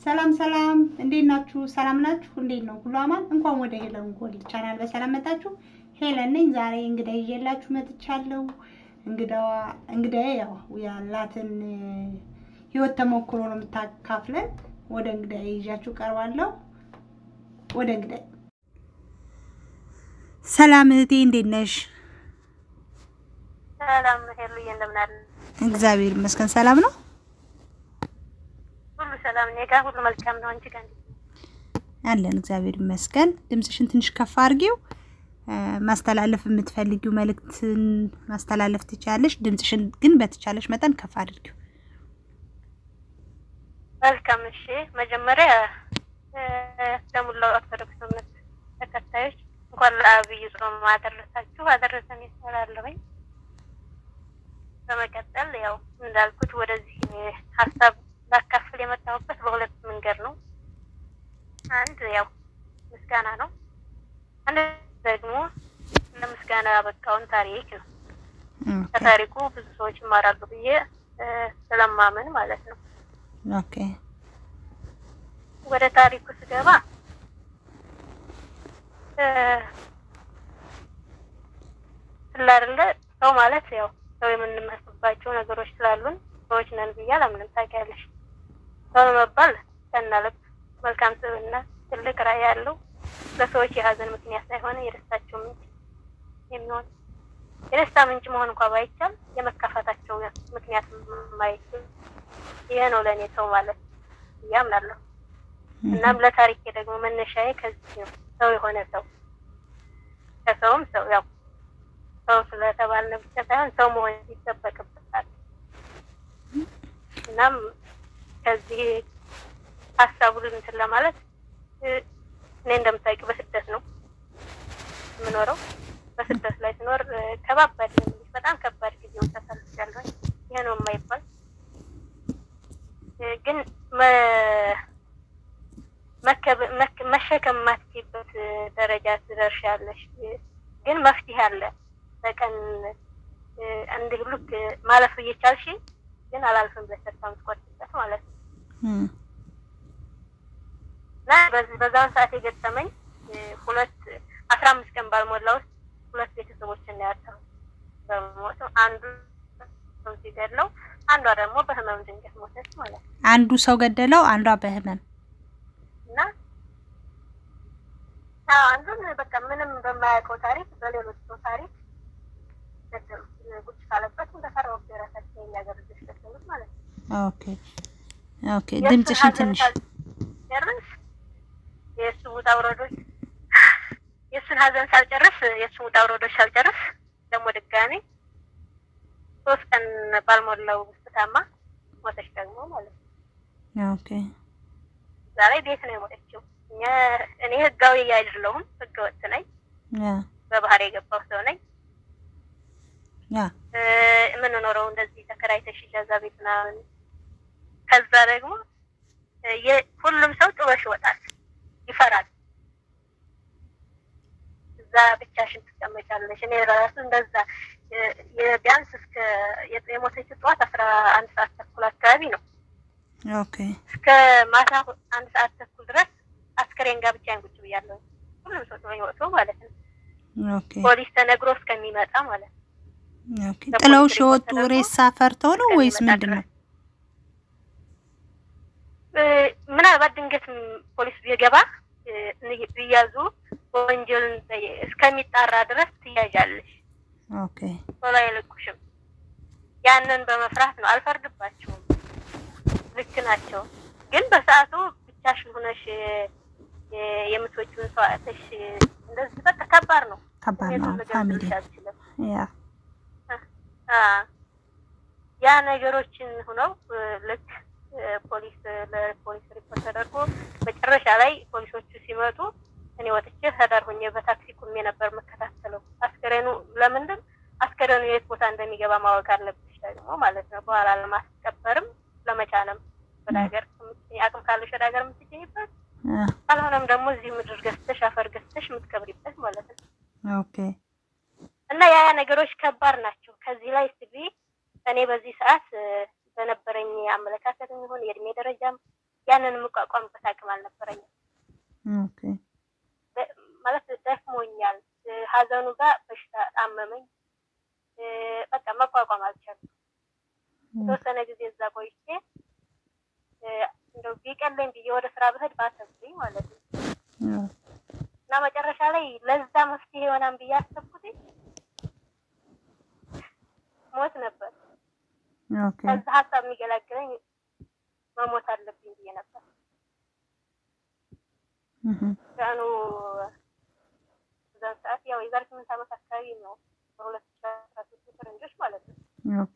ሰላም ሰላም፣ እንዴት ናችሁ? ሰላም ናችሁ? እንዴት ነው? ሁሉ አማን? እንኳን ወደ ሄለን ጎል ቻናል በሰላም መጣችሁ። ሄለን ነኝ። ዛሬ እንግዳ ይዤላችሁ መጥቻለሁ። እንግዳዋ እንግዳዬ ያው ያላትን ህይወት ተሞክሮ ነው የምታካፍለን። ወደ እንግዳዬ ይዣችሁ ቀርባለሁ። ወደ እንግዳዬ። ሰላም እህቴ፣ እንዴት ነሽ? ሰላም ሄሉዬ፣ እንደምን አለ? እግዚአብሔር ይመስገን ሰላም ነው። ሁሉ ሰላም እኔ ጋር ሁሉ መልካም ነው። አንቺ ጋር እንዴት ነው? አለን እግዚአብሔር ይመስገን። ድምፅሽን ትንሽ ከፍ አድርጊው። ማስተላለፍ የምትፈልጊው መልእክትን ማስተላለፍ ትችላለሽ። ድምፅሽን ግን በተቻለሽ መጠን ከፍ አድርጊው። መልካም እሺ። መጀመሪያ ለሙላው ኦርቶዶክስ እምነት ተከታዮች እንኳን ለአብይ ጾም አደረሳችሁ አደረሰን ይሰላለሁኝ። በመቀጠል ያው እንዳልኩት ወደዚህ ሀሳብ ላካፍል የመጣሁበት በሁለት መንገድ ነው። አንድ ያው ምስጋና ነው። አንድ ደግሞ ለምስጋና ያበቃውን ታሪክ ነው። ከታሪኩ ብዙ ሰዎች ይማራሉ ብዬ ስለማመን ማለት ነው። ኦኬ ወደ ታሪኩ ስገባ ስላደለ ሰው ማለት ያው ሰው የምንመስልባቸው ነገሮች ስላሉን ሰዎች ነን ብዬ አላምንም። ታውቂያለሽ፣ ሰው ለመባል ቀና ልብ፣ መልካም ስብዕና፣ ትልቅ ራዕይ ያለው ለሰዎች የሀዘን ምክንያት ሳይሆን የደስታቸው ምንጭ የሚሆን የደስታ ምንጭ መሆን እንኳ ባይቻል የመካፈታቸው ምክንያት ማይችል ይሄ ነው ለእኔ ሰው ማለት ብዬ አምናለሁ። እናም ለታሪኬ ደግሞ መነሻዬ ከዚህ ነው። ሰው የሆነ ሰው ከሰውም ሰው ያው ሰው ስለተባልን ብቻ ሳይሆን ሰው መሆን ይጠበቅበታል። እናም ከዚህ ሀሳቡን እንትን ለማለት እኔ እንደምታውቂው በስደት ነው የምኖረው። በስደት ላይ ስኖር ከባባድ በጣም ከባድ ጊዜውን ተሳልፌያለሁ። ይሄ ነው የማይባል ግን መሸከም የማትችይበት ደረጃ ትደርሻለሽ። ግን መፍትሄ አለ። በቀን እንዲህ ልክ ማለፍ እየቻልሽ ግን አላልፍም ብለሽ ተስፋ የምትቆርጥበት ማለት ነው። እና በዛውን ሰዓት የገጠመኝ ሁለት አስራ አምስት ቀን ባልሞላ ውስጥ ሁለት ቤተሰቦችን ነው ያጣሁት በሞት አንዱ ሰው ሲገድለው፣ አንዷ ደግሞ በህመም ድንገት ሞተች ማለት ነው። አንዱ ሰው ገደለው፣ አንዷ በህመም እና አንዱን በቃ ምንም በማያውቀው ታሪክ በሌሎች ሰው ታሪክ ገደሉ። ቁጭ ካለበት እንደፈራው የራሳቸው የሚያገር ልጆች ገደሉት ማለት ነው። ኦኬ ኦኬ። ድምፅሽን ትንሽ ጨርስ የእሱ ውጣ ውረዶች የእሱን ሀዘን ሳልጨርስ የእሱን ውጣ ውረዶች ሳልጨርስ ደግሞ ድጋሜ ሶስት ቀን ባልሞላው ውስጥ ታማ ሞተች ደግሞ ማለት ነው። ኦኬ ዛሬ ቤት ነው የሞተችው። እኛ እኔ ህጋዊ አይደለሁም፣ ህገ ወጥ ነኝ። በባህር የገባው ሰው ነኝ። ያ የምንኖረው እንደዚህ ተከራይተሽ እጃዛ ቤት ምናምን። ከዛ ደግሞ ሁሉም ሰው ጥሎሽ ይወጣል፣ ይፈራል። እዛ ብቻሽን ትቀመጫለሽ። እኔ ራሱ እንደዛ ቢያንስ እስከ የሞተችው ጠዋት አስራ አንድ ሰዓት ተኩል አካባቢ ነው ኦኬ እስከ ማታ አንድ ሰዓት ተኩል ድረስ አስከሬን ጋር ብቻዬን ቁጭ ብያለሁ። ሁሉም ሰው ጥሎኝ ወጥቶ ማለት ነው። ኦኬ ፖሊስ ተነግሮ እስከሚመጣ ማለት ነው። ኦኬ። ጥለውሽ የወጡ ሬሳ ፈርተው ነው ወይስ ምንድን ነው? ምናልባት ድንገት ፖሊስ ቢገባ ቢያዙ ወንጀልን እስከሚጣራ ድረስ ትያዣለሽ። ኦኬ ቶሎ አይለቁሽም። ያንን በመፍራት ነው። አልፈርድባቸውም፣ ልክ ናቸው። ግን በሰዓቱ ብቻሽን ሆነሽ የምትወጪውን ሰው አጥተሽ እንደዚህ በቃ ከባድ ነው። ከባድ ነው። ፋሚሊ አልችልም። ያ ያ ነገሮችን ሆነው ልክ ፖሊስ ለፖሊስ ሪፖርት ተደርጎ መጨረሻ ላይ ፖሊሶቹ ሲመጡ እኔ ወጥቼ ህዳር ሆኜ በታክሲ ቁሜ ነበር የምከታተለው። አስከሬኑ ለምንድን አስከሬኑ የት ቦታ እንደሚገባ ማወቅ አለብሽ ደግሞ ማለት ነው። በኋላ ለማስቀበርም ለመጫንም ወደ ሀገር አቅም ካለሽ ወደ ሀገር የምትገኝበት ካልሆነም ደግሞ እዚህ ምድር ገዝተሽ አፈር ገዝተሽ የምትቀብሪበት ማለት ነው። ኦኬ እና ያ ነገሮች ከባድ ናቸው። ከዚህ ላይ ስቢ እኔ በዚህ ሰዓት በነበረኝ አመለካከት የሚሆን የእድሜ ደረጃም ያንን የምቋቋምበት አቅም አልነበረኝም። ኦኬ ደ- ማለት ደክሞኛል። እ፣ ሀዘኑ ጋር በሽታ አመመኝ። እ፣ በቃ መቋቋም አልቻልኩም። የተወሰነ ጊዜ እዛ ቆይቼ እ፣ እንደው ቢቀለኝ ብዬ ወደ ስራ ብሄድ ባሰብኝ ማለት ነው። እና መጨረሻ ላይ ለዛ መፍትሄ ይሆናል ብዬ አሰብኩት ሞት ነበር። ኦኬ ከዛ ሀሳብ የሚገላግለኝ መሞት አለብኝ ብዬ ነበር። እህ ቀኑ በዛን ሰዓት ያው የዛሬ ስምንት ዓመት አካባቢ ነው በሁለት ሺህ አስራ ሶስት ፈረንጆች ማለት ነው። ኦኬ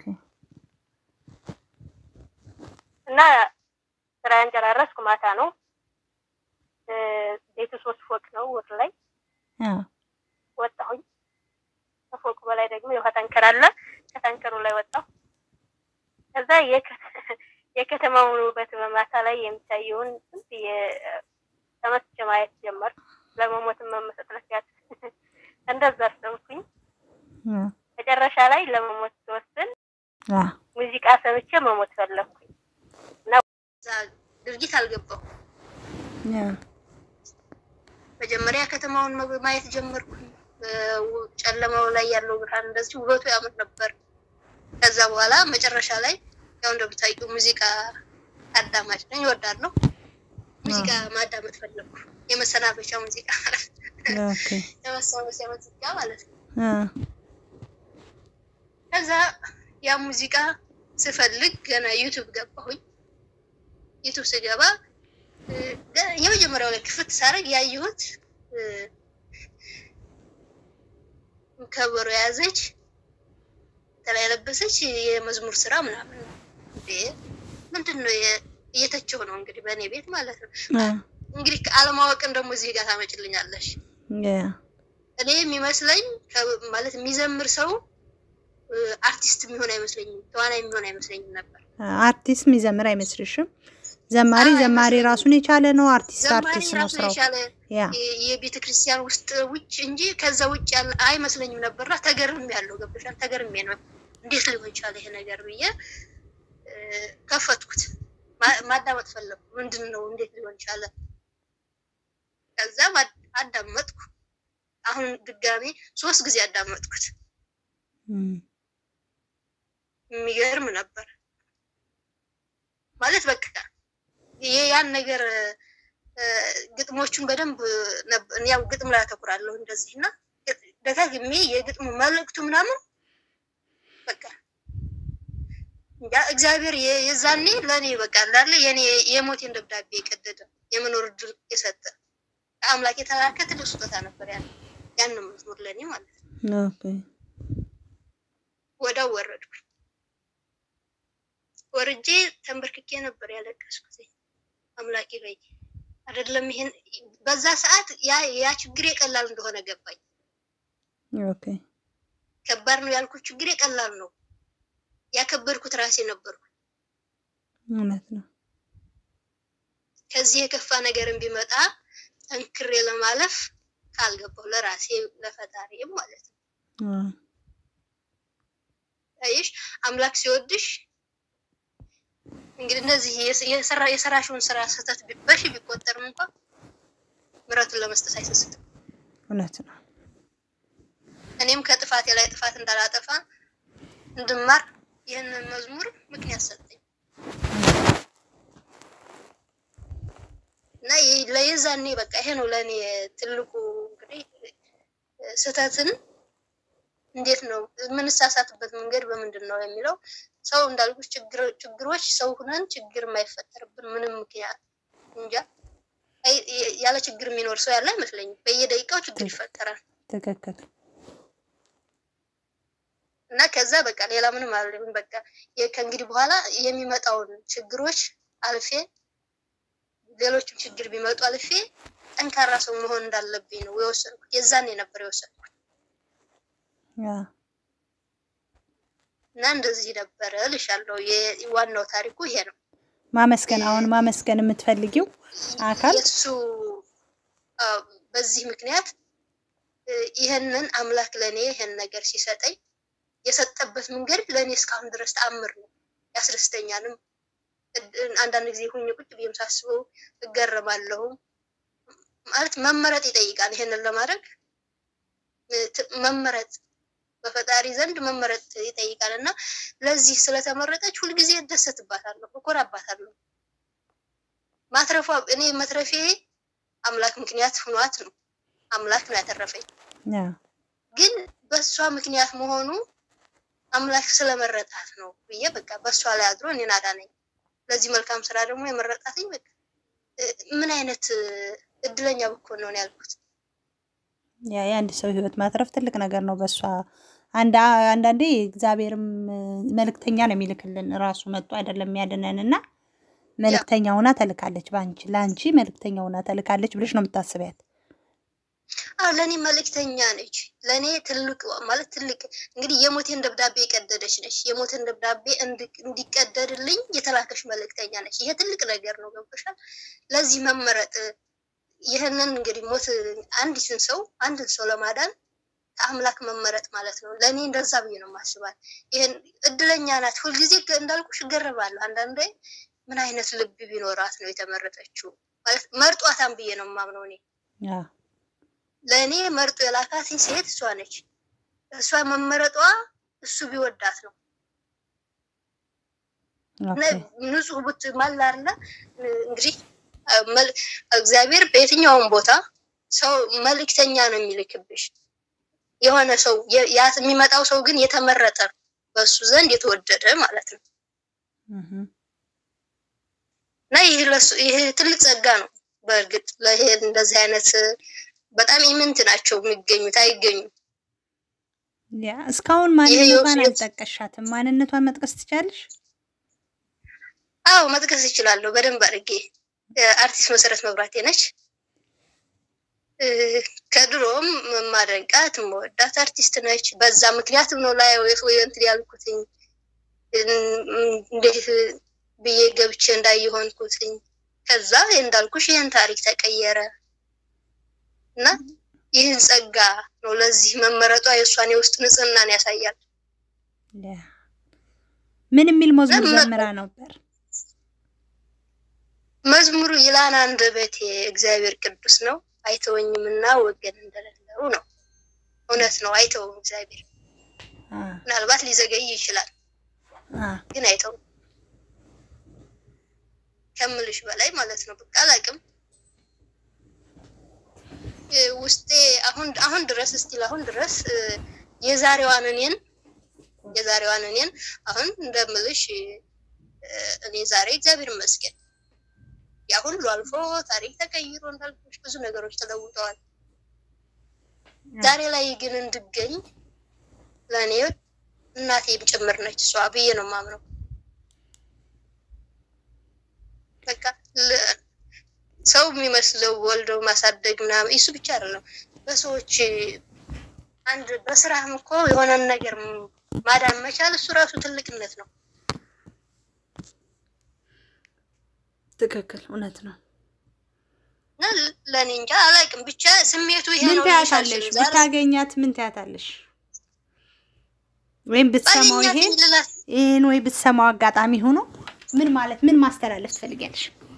እና ስራዬን ጨራረስኩ። ማታ ነው እ፣ ቤቱ ሶስት ፎቅ ነው። ወር ላይ አ ወጣሁኝ። ከፎቁ በላይ ደግሞ የውሃ ታንከር አለ። ከታንከሩ ላይ ወጣሁ። ከዛ የከ- የከተማውን ውበት በማታ ላይ የሚታየውን ዝም ብዬ ተመስጬ ማየት ጀመርኩ። ለመሞትም መመሰጥ ለሲያት እንደዛ አሰብኩኝ። አ መጨረሻ ላይ ለመሞት ስወስን አ ሙዚቃ ሰምቼ መሞት ፈለግኩኝ እና እዛ ድርጊት አልገባሁ። ያ መጀመሪያ ከተማውን መግ- ማየት ጀመርኩኝ። በው- ጨለማው ላይ ያለው ብርሃን እንደዚህ ውበቱ ያምር ነበር። ከዛ በኋላ መጨረሻ ላይ ያው እንደምታውቂው ሙዚቃ አዳማጭ ነኝ፣ እወዳለሁ። ሙዚቃ ማዳመጥ ፈለግኩ። የመሰናበቻ ሙዚቃ ማለት ነው። ኦኬ የመሰናበቻ ሙዚቃ ማለት ነው። አ ከዛ ያ ሙዚቃ ስፈልግ ገና ዩቱብ ገባሁኝ። ዩቱብ ስገባ እ፣ ገ- የመጀመሪያው ላይ ክፍት ሳደርግ ያየሁት እ፣ ከበሮ የያዘች ተላ የለበሰች የመዝሙር ስራ ምናምን ነው። እንዴ ምንድን ነው የ- እየተቸው ነው እንግዲህ በእኔ ቤት ማለት ነው። አ እንግዲህ አለማወቅን ደግሞ እዚህ ጋር ታመጭልኛለሽ። ያ እኔ የሚመስለኝ ከ- ማለት የሚዘምር ሰው እ፣ አርቲስት የሚሆን አይመስለኝም፣ ተዋናይ የሚሆን አይመስለኝም ነበር። አርቲስት የሚዘምር አይመስልሽም? ዘማሪ አይ፣ ዘማሪ አይመስለኝም። ራሱን የቻለ ነው። አርቲስት ዘማሪ አርቲስት ነው ራሱን ስራው። የቻለ ያ የቤተ ክርስቲያን ውስጥ ውጭ እንጂ ከዛ ውጭ ያለ አይመስለኝም ነበርና ተገርም ያለው ገብቶሻል። ተገርሜ ነው እንዴት ሊሆን ይቻለ ይሄ ነገር ብዬ እ፣ ከፈትኩት ማ- ማዳመጥ ፈለግኩ። ምንድን ነው እንዴት ሊሆን ይቻለ? ከዛ ማ- አዳመጥኩ። አሁን ድጋሜ ሶስት ጊዜ አዳመጥኩት። እም፣ የሚገርም ነበር ማለት በቃ የ- ያን ነገር እ፣ ግጥሞቹን በደንብ ነብ- ያው ግጥም ላይ አተኩራለሁ እንደዚህ እና ግጥ- ደጋግሜ የግጥሙ መልእክቱ ምናምን በቃ እንጃ እግዚአብሔር የ- የዛኔ ለእኔ በቃ እንዳለ የኔ የሞቴን ደብዳቤ የቀደደ የመኖር እድል የሰጠ ከአምላክ የተላከ ትልቅ ስጦታ ነበር። ያን ያን መዝሙር ለእኔ ማለት ነው። ኦኬ ወዳው ወረድኩ። ወርጄ ተንበርክኬ ነበር ያለቀስኩት። አምላኬ በይ አይደለም ይሄን በዛ ሰዓት ያ ያ ችግሬ ቀላል እንደሆነ ገባኝ። ኦኬ ከባድ ነው ያልኩት ችግሬ ቀላል ነው። ያከበድኩት ራሴ ነበርኩ። እውነት ነው። ከዚህ የከፋ ነገርን ቢመጣ ጠንክሬ ለማለፍ ካልገባው ለራሴ ለፈጣሪም ማለት ነው። አ አይሽ አምላክ ሲወድሽ እንግዲህ እነዚህ የስ- የሰራ የሰራሽውን ስራ ስህተት ቢ- በሺ ቢቆጠርም እንኳን ምሕረቱን ለመስጠት አይሰስትም። እውነት ነው። እኔም ከጥፋቴ ላይ ጥፋት እንዳላጠፋ እንድማር ይህንን መዝሙር ምክንያት ሰጠኝ እና ይህ- ለየዛኔ በቃ ይሄ ነው ለእኔ ትልቁ እንግዲህ ስህተትን እንዴት ነው የምንሳሳትበት መንገድ በምንድን ነው የሚለው ሰው እንዳልኩት ችግር- ችግሮች ሰው ሁነን ችግር የማይፈጠርብን ምንም ምክንያት እንጃ አይ- ያለ ችግር የሚኖር ሰው ያለ አይመስለኝም። በየደቂቃው ችግር ይፈጠራል። ትክክል። እና ከዛ በቃ ሌላ ምንም አልልም። በቃ የ- ከእንግዲህ በኋላ የሚመጣውን ችግሮች አልፌ ሌሎችም ችግር ቢመጡ አልፌ ጠንካራ ሰው መሆን እንዳለብኝ ነው የወሰንኩት። የዛኔ ነበር የወሰንኩት ያ እና እንደዚህ ነበረ እልሻለሁ። የ- ዋናው ታሪኩ ይሄ ነው። ማመስገን አሁን ማመስገን የምትፈልጊው አካል የእሱ አዎ፣ በዚህ ምክንያት እ፣ ይህንን አምላክ ለእኔ ይህን ነገር ሲሰጠኝ የሰጠበት መንገድ ለእኔ እስካሁን ድረስ ተአምር ነው። ያስደስተኛልም እድ- አንዳንድ ጊዜ ሁኝ ቁጭ ብዬም ሳስበው እገረማለሁ። ማለት መመረጥ ይጠይቃል። ይሄንን ለማድረግ እ፣ ት- መመረጥ በፈጣሪ ዘንድ መመረጥ ይጠይቃል እና ለዚህ ስለተመረጠች ሁልጊዜ እደሰትባታለሁ፣ እኮራባታለሁ። ማትረፏ እኔ መትረፌ አምላክ ምክንያት ሆኗት ነው። አምላክ ነው ያተረፈኝ። ያ ግን በእሷ ምክንያት መሆኑ አምላክ ስለመረጣት ነው ብዬ በቃ በእሷ ላይ አድሮ እኔን አዳነኝ። ለዚህ መልካም ስራ ደግሞ የመረጣትኝ በቃ እ፣ ምን አይነት እ፣ እድለኛ ብኮን ነው ያልኩት። ያ የአንድ ሰው ህይወት ማትረፍ ትልቅ ነገር ነው። በእሷ አንድ አንዳንዴ እግዚአብሔርም እ፣ መልእክተኛ ነው የሚልክልን ራሱ መጥቶ አይደለም የሚያድነን እና መልእክተኛ ሆና ተልካለች። በአንቺ ለአንቺ መልእክተኛ ሆና ተልካለች ብለሽ ነው የምታስቢያት? አዎ ለእኔ መልእክተኛ ነች። ለእኔ ትልቅ ማለት ትልቅ እንግዲህ የሞቴን ደብዳቤ የቀደደች ነች። የሞቴን ደብዳቤ እንዲ- እንዲቀደድልኝ የተላከች መልእክተኛ ነች። ይሄ ትልቅ ነገር ነው። ገብቶሻል? ለዚህ መመረጥ ይህንን እንግዲህ ሞት አንዲትን ሰው አንድን ሰው ለማዳን ከአምላክ መመረጥ ማለት ነው። ለእኔ እንደዛ ብዬ ነው ማስባት። ይህን እድለኛ ናት። ሁልጊዜ ገ- እንዳልኩሽ እገረባለሁ። አንዳንዴ ምን አይነት ልብ ቢኖራት ነው የተመረጠችው ማለት መርጧታን ብዬ ነው የማምነው እኔ ያ ለእኔ መርጦ የላካትኝ ሴት እሷ ነች። እሷ መመረጧ እሱ ቢወዳት ነው። ኦኬ ንጹህ ቡት ማላርና እንግዲህ መል- እግዚአብሔር በየትኛውም ቦታ ሰው መልእክተኛ ነው የሚልክብሽ። የሆነ ሰው የ- ያ የሚመጣው ሰው ግን የተመረጠ ነው፣ በእሱ ዘንድ የተወደደ ማለት ነው። እህ እና ይህ ለሱ- ይህ ትልቅ ጸጋ ነው። በእርግጥ ለይሄ እንደዚህ አይነት በጣም ኢምንት ናቸው የሚገኙት፣ አይገኙም። ያ እስካሁን ይሄ ማንነቷን የውስጥ- አልጠቀሻትም። ማንነቷን መጥቀስ ትቻለሽ? አዎ መጥቀስ እችላለሁ በደንብ አድርጌ። አርቲስት መሰረት መብራቴ ነች። እ፣ ከድሮም ማደንቃት መወዳት አርቲስት ነች። በዛ ምክንያትም ነው ላይ ወይ እንትን ያልኩትኝ እም፣ እንዴት ብዬ ገብቼ እንዳየሆንኩትኝ። ከዛ እንዳልኩሽ ይህን ታሪክ ተቀየረ እና ይህን ጸጋ ነው ለዚህ መመረጧ የእሷን የውስጥ ንጽህናን ያሳያል። ያ ምን የሚል መዝሙር ለምን- ዘምራ ነበር? መዝሙሩ ይላን አንደበቴ እግዚአብሔር ቅዱስ ነው አይተወኝምና ወገን እንደሌለው ነው። እውነት ነው፣ አይተውም እግዚአብሔር። አ ምናልባት ሊዘገይ ይችላል፣ አ ግን አይተውም ከምልሽ በላይ ማለት ነው። በቃ አላቅም እ፣ ውስጤ አሁን አሁን ድረስ እስቲል አሁን ድረስ እ፣ የዛሬዋን እኔን የዛሬዋን እኔን አሁን እንደምልሽ እ፣ እኔ ዛሬ እግዚአብሔር ይመስገን ያ ሁሉ አልፎ ታሪክ ተቀይሮ እንዳልኩሽ ብዙ ነገሮች ተለውጠዋል። ዛሬ ላይ ግን እንድገኝ ለእኔ እናቴም ጭምር ነች እሷ ብዬ ነው የማምነው። በቃ ለ- ሰው የሚመስለው ወልደው ማሳደግ ምናምን እሱ ብቻ አይደለም። በሰዎች አንድ በስራህም እኮ የሆነን ነገር ማዳን መቻል እሱ ራሱ ትልቅነት ነው። ትክክል፣ እውነት ነው። እና ለእኔ እንጃ አላውቅም፣ ብቻ ስሜቱ ይሄ ምን ነው። ትያታለሽ? ዛሬ ብታገኛት ምን ትያታለሽ? ወይም ብትሰማው ባገኛት ይሄን ልላት ይሄን ወይ ብትሰማው አጋጣሚ ሆኖ ምን ማለት ምን ማስተላለፍ ትፈልጊያለሽ?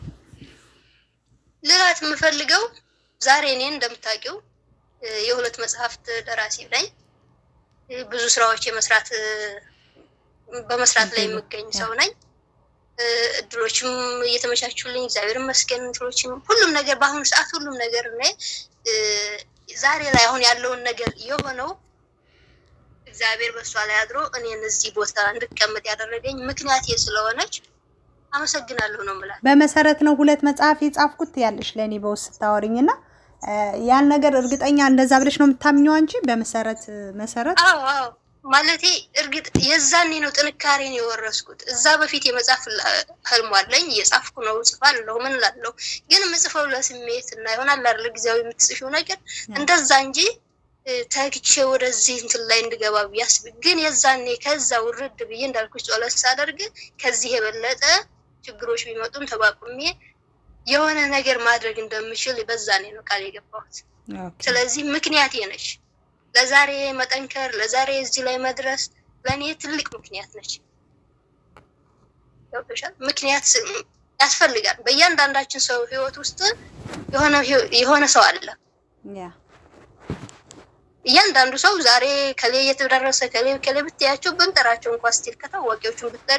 ልላት የምፈልገው ዛሬ እኔን እንደምታውቂው እ፣ የሁለት መጽሐፍት ደራሲ ነኝ። እ፣ ብዙ ስራዎች የመስራት እ፣ በመስራት ላይ የምገኝ ሰው ነኝ። እ፣ እድሎችም እየተመቻቹልኝ እግዚአብሔር ይመስገን። እንትኖችም ሁሉም ነገር በአሁኑ ሰዓት ሁሉም ነገር እኔ እ፣ ዛሬ ላይ አሁን ያለውን ነገር የሆነው እግዚአብሔር በእሷ ላይ አድሮ እኔን እዚህ ቦታ እንድቀመጥ ያደረገኝ ምክንያቴ ስለሆነች አመሰግናለሁ ነው የምላት። በመሰረት ነው ሁለት መጽሐፍ የጻፍኩት ያለሽ ለእኔ በውስጥ ስታወሪኝና እ፣ ያን ነገር እርግጠኛ እንደዛ ብለሽ ነው የምታምኘው አንቺ በመሰረት መሰረት አዎ አዎ ማለቴ እርግጥ የዛኔ ነው ጥንካሬን የወረስኩት። እዛ በፊት የመጻፍ ህልሙ አለኝ፣ እየጻፍኩ ነው፣ ጽፋለሁ፣ ምን ላለሁ ግን የምጽፈው ለስሜት እና ይሆናል አይደል ጊዜያዊ የምትጽፊው ነገር እንደዛ እንጂ እ፣ ተግቼ ወደዚህ እንትን ላይ እንድገባ ብዬ አስብ ግን የዛኔ ከዛ ውርድ ብዬ እንዳልኩሽ ጸሎት ሳደርግ ከዚህ የበለጠ ችግሮች ቢመጡም ተቋቁሜ የሆነ ነገር ማድረግ እንደምችል በዛኔ ነው ቃል የገባሁት። ኦኬ። ስለዚህ ምክንያቴ ነች። ለዛሬ መጠንከር፣ ለዛሬ እዚህ ላይ መድረስ ለእኔ ትልቅ ምክንያት ነች። ገብቶሻል? ምክንያት ያስፈልጋል። በእያንዳንዳችን ሰው ህይወት ውስጥ የሆነ የሆነ ሰው አለ። ያ እያንዳንዱ ሰው ዛሬ ከሌ እየተደረሰ ከሌ ከሌ ብትያቸው ብንጠራቸው እንኳ ስቲል ከታዋቂዎቹን ብትጠሪ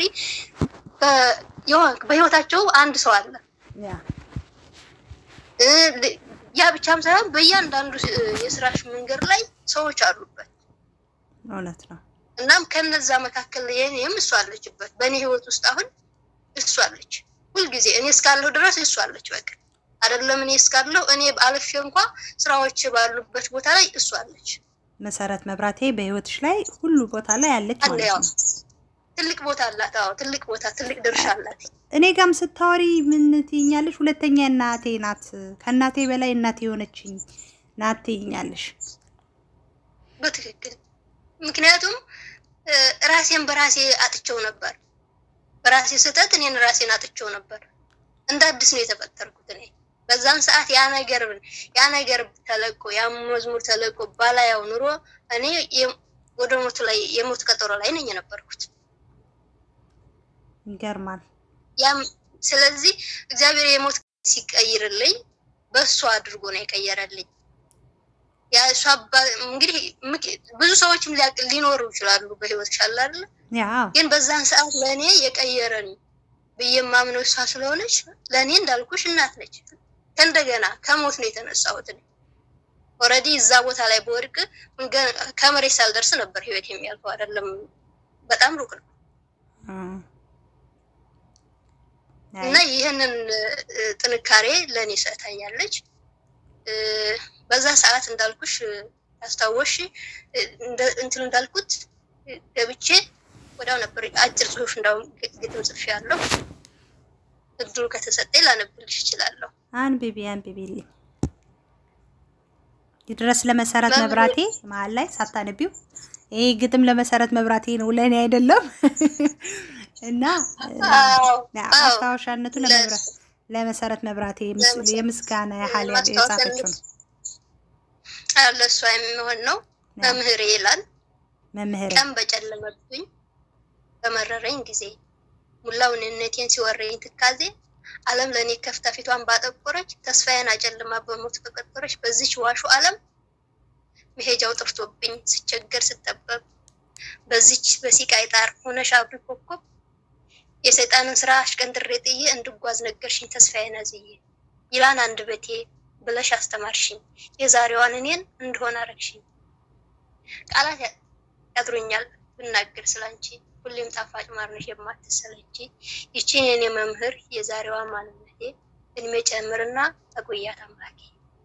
በህይወታቸው አንድ ሰው አለ። ያ ያ ብቻም ሳይሆን በእያንዳንዱ የስራሽ መንገድ ላይ ሰዎች አሉበት። እውነት ነው። እናም ከነዛ መካከል የኔም እሷ አለችበት። በእኔ ህይወት ውስጥ አሁን እሷ አለች። ሁልጊዜ እኔ እስካለሁ ድረስ እሷ አለች። በቃ አይደለም እኔ እስካለሁ እኔ አልፌ እንኳ ስራዎች ባሉበት ቦታ ላይ እሷ አለች። መሰረት መብራቴ በህይወትሽ ላይ ሁሉ ቦታ ላይ ያለች አለ ማለት ያው ነው። ትልቅ ቦታ አላት። አዎ ትልቅ ቦታ ትልቅ ድርሻ አላት። እኔ ጋም ስታወሪ ምን ትይኛለሽ? ሁለተኛ እናቴ ናት፣ ከእናቴ በላይ እናቴ የሆነችኝ ናት ትይኛለሽ። በትክክል ምክንያቱም እ፣ ራሴን በራሴ አጥቼው ነበር። በራሴ ስህተት እኔን ራሴን አጥቼው ነበር። እንደ አዲስ ነው የተፈጠርኩት እኔ በዛን ሰዓት ያ ነገር ያ ነገር ተለቆ ያ መዝሙር ተለቆ ባላያው ኑሮ እኔ የ- ወደ ሞቱ ላይ የሞት ቀጠሮ ላይ ነኝ የነበርኩት። ይገርማል። ያም ስለዚህ እግዚአብሔር የሞት ሲቀይርልኝ በእሱ አድርጎ ነው የቀየረልኝ። ያ እሷ አባ- እንግዲህ ምክ- ብዙ ሰዎችም ሊያቅ- ሊኖሩ ይችላሉ በህይወት ይሻላል አይደለ? ያ ግን በዛን ሰዓት ለእኔ የቀየረኝ ብዬ የማምነው እሷ ስለሆነች ለእኔ እንዳልኩሽ እናት ነች። ከእንደገና ከሞት ነው የተነሳሁት እኔ ኦልሬዲ እዛ ቦታ ላይ በወድቅ እንገ- ከመሬት ሳልደርስ ነበር ህይወት የሚያልፈው አይደለም፣ በጣም ሩቅ ነው። እ፣ እና ይህንን እ፣ ጥንካሬ ለእኔ ሰጥታኛለች። እ፣ በዛ ሰዓት እንዳልኩሽ እ፣ ያስታወሽ እ፣ እንደ- እንትን እንዳልኩት እ፣ ገብቼ ወዲያው ነበር አጭር ጽሁፍ እንዳውም ግ- ግጥም ጽፌ ያለው እድሉ ከተሰጠኝ ላነብልሽ እችላለሁ። አንብቢ አንብቢልኝ። ይድረስ ለመሰረት መምህር- መብራቴ መሀል ላይ ሳታነቢው ይሄ ግጥም ለመሰረት መብራቴ ነው ለእኔ አይደለም። እና እ፣ አዎ ያ አዎ ማስታወሻነቱ ለመብራ- ለመሰረት መብራቴ የምስ- ለመሰረት- የምስጋና ያህል ማስታወሻነቱ የጻፈችው ነው። አዎ፣ ለእሷ የሚሆን ነው። ያ መምህሬ ይላል መምህር ቀን በጨለመብኝ በመረረኝ ጊዜ ሙላው እኔነቴን ሲወረኝ ትካዜ ዓለም ለእኔ ከፍታ ፊቷን ባጠቆረች ተስፋዬን አጨልማ በሞት በቀጠረች በዚች ዋሹ ዓለም መሄጃው ጠፍቶብኝ ስቸገር ስጠበብ በዚች በሲቃይ ጣር ሆነሽ አብሪ ኮከብ የሰይጣንን ስራ አሽቀንጥሬ ጥዬ እንድጓዝ ነገርሽኝ ተስፋዬን አዝዬ ይላን አንድ በቴ ብለሽ አስተማርሽኝ የዛሬዋን እኔን እንደሆነ አረግሽኝ ቃላት ያ- ያጥሩኛል ብናገር ስላንቺ ሁሌም ጣፋጭ ማር ነሽ የማትሰለቺ ይቺን የኔ መምህር የዛሬዋ ማንነቴ እድሜ ጨምርና አቆያት አምላኬ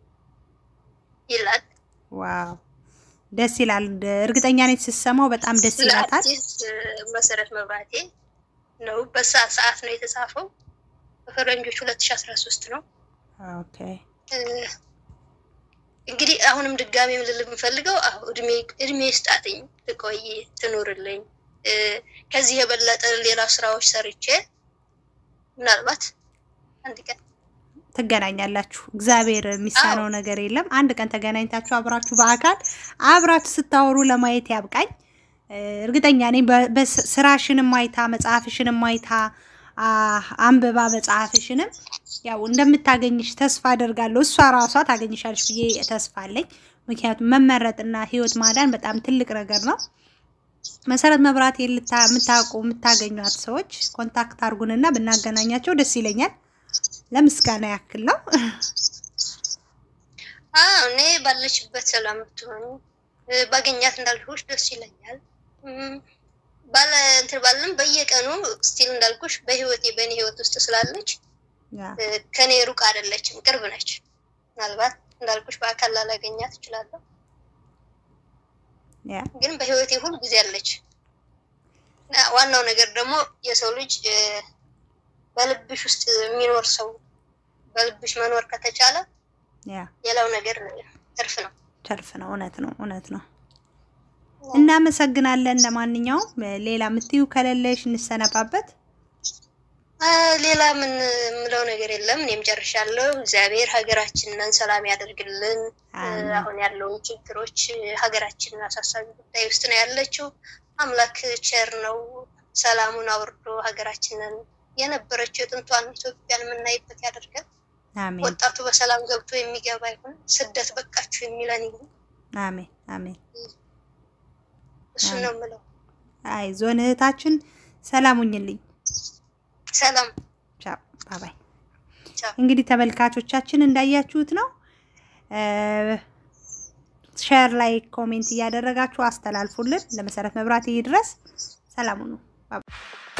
ይላል። ዋው ደስ ይላል። እርግጠኛ ነኝ ስትሰማው በጣም ደስ ስለ ይላታል። አርቲስት መሰረት መብራቴ ነው። በሰዓት ሰዓት ነው የተጻፈው። በፈረንጆች 2013 ነው። ኦኬ እ፣ እንግዲህ አሁንም ድጋሚ ልል የምፈልገው አሁ እድሜ እድሜ ስጣትኝ ትቆይ ትኑርልኝ። እ፣ ከዚህ የበለጠ ሌላ ስራዎች ሰርቼ ምናልባት አንድ ቀን ትገናኛላችሁ። እግዚአብሔር የሚሳነው ነገር የለም። አንድ ቀን ተገናኝታችሁ አብራችሁ በአካል አብራችሁ ስታወሩ ለማየት ያብቃኝ። እ፣ እርግጠኛ ነኝ በ- በስ- ስራሽንም አይታ መጽሐፍሽንም አይታ አ፣ አንብባ መጽሐፍሽንም ያው እንደምታገኝሽ ተስፋ አደርጋለሁ። እሷ ራሷ ታገኝሻለሽ ብዬ ተስፋ አለኝ። ምክንያቱም መመረጥና ህይወት ማዳን በጣም ትልቅ ነገር ነው። መሰረት መብራት የምታውቁ የምታገኟት ሰዎች ኮንታክት አርጉንና ብናገናኛቸው ደስ ይለኛል። ለምስጋና ያክል ነው። አዎ እኔ ባለችበት ሰላም ብትሆኑ እ፣ ባገኛት እንዳልኩሽ ደስ ይለኛል። እም፣ ባለ እንትን ባለም በየቀኑ ስቲል እንዳልኩሽ በህይወቴ በእኔ ህይወት ውስጥ ስላለች ያ እ፣ ከኔ ሩቅ አይደለችም፣ ቅርብ ነች። ምናልባት እንዳልኩሽ በአካል ላላገኛት እችላለሁ፣ ያ ግን በህይወቴ ሁል ጊዜ አለች። እና ዋናው ነገር ደግሞ የሰው ልጅ እ፣ በልብሽ ውስጥ የሚኖር ሰው በልብሽ መኖር ከተቻለ ያ ሌላው ነገር ትርፍ ነው። ተርፍ ነው። እውነት ነው። እውነት ነው። እናመሰግናለን። ለማንኛውም ሌላ የምትዩ ከሌለሽ እንሰነባበት። አ፣ ሌላ ምን የምለው ነገር የለም። እኔም ጨርሻለሁ። እግዚአብሔር ሀገራችንን ሰላም ያደርግልን። እ፣ አሜን። አሁን ያለውን ችግሮች ሀገራችንን አሳሳቢ ጉዳይ ውስጥ ነው ያለችው። አምላክ ቸር ነው። ሰላሙን አውርዶ ሀገራችንን የነበረችው የጥንቷን ኢትዮጵያን የምናይበት ያደርገን። አሜን ወጣቱ በሰላም ገብቶ የሚገባ ይሁን። ስደት በቃችሁ የሚለን ይሁን። አሜን አሜን። እሱን ነው የምለው። አይዞን እህታችን፣ ሰላም ሁኝልኝ። ሰላም ቻው ባባይ። ቻው። እንግዲህ ተመልካቾቻችን እንዳያችሁት ነው። ሼር ላይ ኮሜንት እያደረጋችሁ አስተላልፉልን። ለመሰረት መብራት ይድረስ። ሰላም ሁኑ። ባባይ